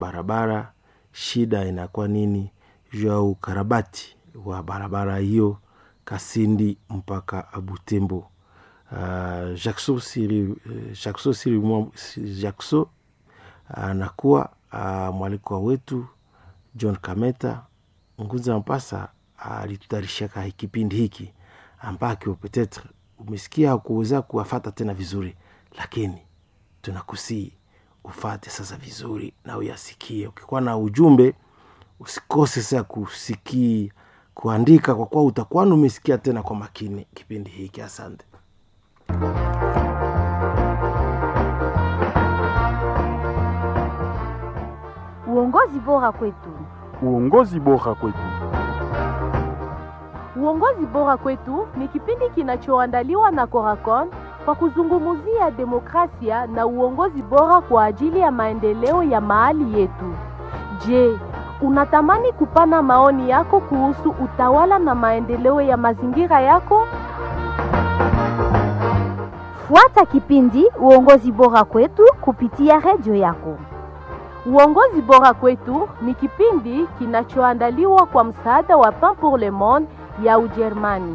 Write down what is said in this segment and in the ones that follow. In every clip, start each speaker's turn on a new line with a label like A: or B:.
A: barabara shida inakuwa nini juu ya ukarabati wa barabara hiyo kasindi mpaka butembo uh, jackso siri uh, jackso siri mwa- jackso anakuwa uh, mwalikwa wetu john kameta ngunza mpasa alitutayarishaka uh, kipindi hiki ambakyo petetre umesikia kuweza kuwafata tena vizuri lakini tunakusii ufate sasa vizuri na uyasikie ukikuwa na ujumbe usikose sasa kusikia kuandika kwa kuwa utakuwa umesikia tena kwa makini kipindi hiki asante
B: Uongozi bora kwetu.
C: uongozi bora kwetu.
D: Uongozi bora kwetu ni kipindi kinachoandaliwa na Coracon kwa kuzungumzia demokrasia na uongozi bora kwa ajili ya maendeleo ya mahali yetu. Je, unatamani kupana maoni yako kuhusu utawala na maendeleo ya mazingira yako?
B: Fuata kipindi Uongozi bora kwetu kupitia redio yako.
D: Uongozi bora kwetu ni kipindi kinachoandaliwa kwa msaada wa Pain pour le Monde ya Ujerumani.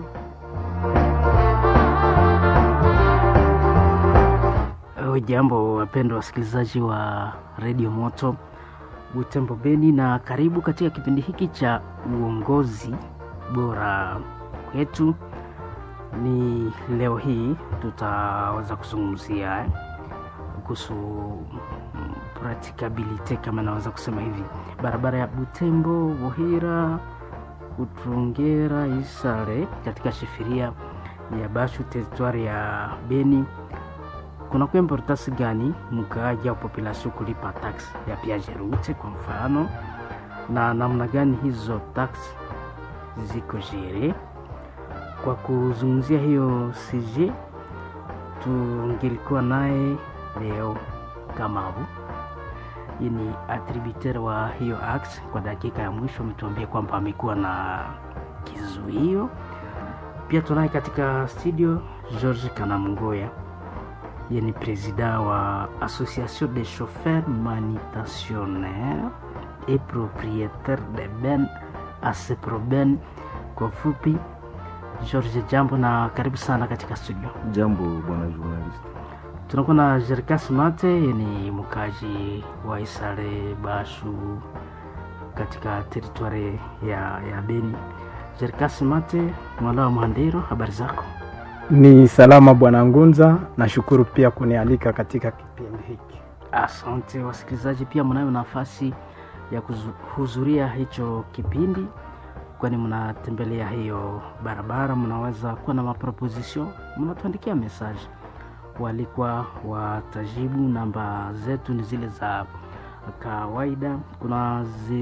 E: Jambo wapendwa wasikilizaji wa redio Moto Butembo Beni, na karibu katika kipindi hiki cha uongozi bora kwetu. Ni leo hii tutaweza kuzungumzia eh, kuhusu mm, practicability kama naweza kusema hivi, barabara ya Butembo Buhira Utungera Isare katika shifiria ya Bashu teritwari ya Beni kunakuwa importance gani mkaaji au population kulipa tax ya piaje route kwa mfano, na namna gani hizo tax ziko jere. Kwa kuzungumzia hiyo CG, tungelikuwa naye leo Kamabu, yeye ni attributeur wa hiyo ax. Kwa dakika ya mwisho ametuambia kwamba amekuwa na kizuio. Pia tunaye katika studio George Kanamungoya ye ni président wa association des chauffeurs manutentionnaires et propriétaires de ben aseproben kwa fupi george jambo na karibu sana katika studio
C: Jambo bwana journalist.
E: tunakuwa na jerkas mate ye ni mkaji wa isare bashu katika teritwari ya, ya beni jerkas mate mwala wa mhandero habari zako
F: Ni salama bwana Ngunza, nashukuru pia kunialika katika kipindi hiki.
E: Asante wasikilizaji, pia mnayo nafasi ya kuhudhuria hicho kipindi, kwani mnatembelea hiyo barabara, mnaweza kuwa na maproposition, mnatuandikia message. Walikuwa watajibu, namba zetu ni zile za kawaida, kuna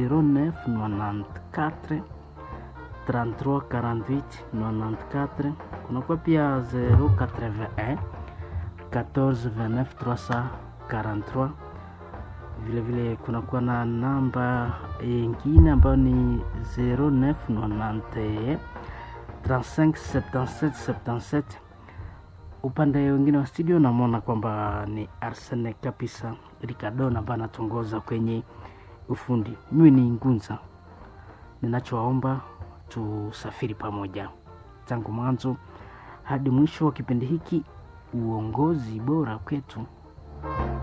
E: 0994 33 48 94, kunakuwa pia 081 14 29 343 vile vile kunakuwa na namba ingine ambayo ni 0991 35 77 77 upande wengine wa studio namwona kwamba ni arsene kabisa ricardon ambaye anatongoza kwenye ufundi mimi ni ngunza ninachowaomba tusafiri pamoja tangu mwanzo hadi mwisho wa kipindi hiki uongozi bora kwetu